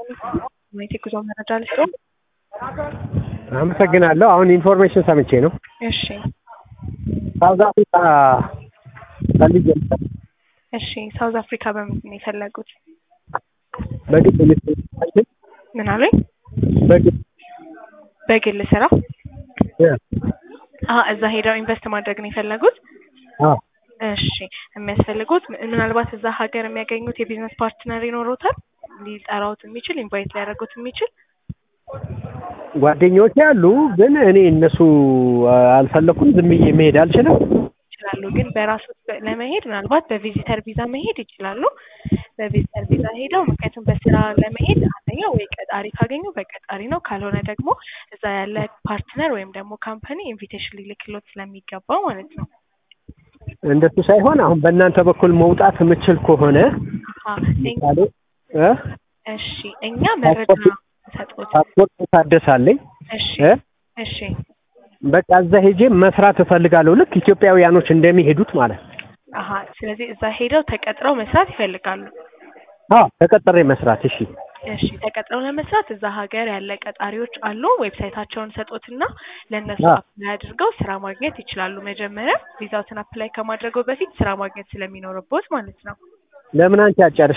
ማየት የጉዞ መረጃ ልስጥዎ? አመሰግናለሁ። አሁን ኢንፎርሜሽን ሰምቼ ነው። እሺ ሳውዝ አፍሪካ ፈልጌ ነበር። እሺ ሳውዝ አፍሪካ በምንድን ነው የፈለጉት? በግል ልትችል ምን አሉኝ? በግል በግል ስራ እ አ እዛ ሄደው ኢንቨስት ማድረግ ነው የፈለጉት? አ እሺ የሚያስፈልጉት ም- ምናልባት እዛ ሀገር የሚያገኙት የቢዝነስ ፓርትነር ይኖሩታል? ሊጠራውት የሚችል ኢንቫይት ሊያደርጉት የሚችል ጓደኞቼ አሉ፣ ግን እኔ እነሱ አ፣ አልፈለኩም። ዝም ብዬ መሄድ አልችልም። ይችላሉ። ግን በራሱ ለመሄድ ምናልባት በቪዚተር ቪዛ መሄድ ይችላሉ። በቪዚተር ቪዛ ሄደው ምክንያቱም በስራ ለመሄድ አንደኛ ወይ ቀጣሪ ካገኙ በቀጣሪ ነው፣ ካልሆነ ደግሞ እዛ ያለ ፓርትነር ወይም ደግሞ ካምፓኒ ኢንቪቴሽን ሊልክሎት ስለሚገባው ማለት ነው። እንደሱ ሳይሆን አሁን በእናንተ በኩል መውጣት የምችል ከሆነ አሀ፣ እኛ- ምሳሌ እ እሺ እኛ መረጃ ሰጥቶት ፓስፖርት ታደሳለኝ እሺ እ እሺ በቃ እዛ ሄጄ መስራት እፈልጋለሁ። ልክ ኢትዮጵያውያኖች እንደሚሄዱት ማለት ነው። አሀ ስለዚህ እዛ ሄደው ተቀጥረው መስራት ይፈልጋሉ። አዎ ተቀጥሬ መስራት። እሺ እሺ ተቀጥረው ለመስራት እዛ ሀገር ያለ ቀጣሪዎች አሉ። ዌብሳይታቸውን ሰጦትና ለእነሱ አዎ። አፕላይ አድርገው ስራ ማግኘት ይችላሉ። መጀመሪያ ቪዛውትን አፕላይ ከማድረገው በፊት ስራ ማግኘት ስለሚኖርቦት ማለት ነው። ለምን አንቺ አጨርሽ